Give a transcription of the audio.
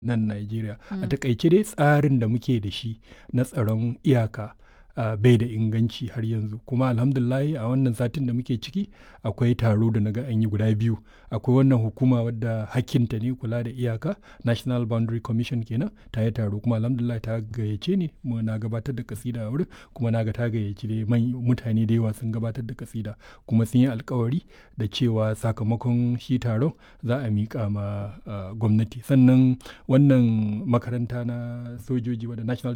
nan Najeriya. A takaice dai tsarin da muke da shi na tsaron iyaka uh, bai da inganci har yanzu kuma alhamdulillahi a wannan satin da muke ciki akwai taro da naga an yi guda biyu akwai wannan hukuma wadda hakkinta ne kula da iyaka national boundary commission kenan ta yi taro kuma alhamdulillah ta gayyace ni mu na gabatar da kasida a wurin kuma na ga ta gayyaci dai mutane da yawa sun gabatar da kasida kuma sun yi alkawari da cewa sakamakon shi taron za a miƙa ma uh, gwamnati sannan wannan makaranta na sojoji wadda national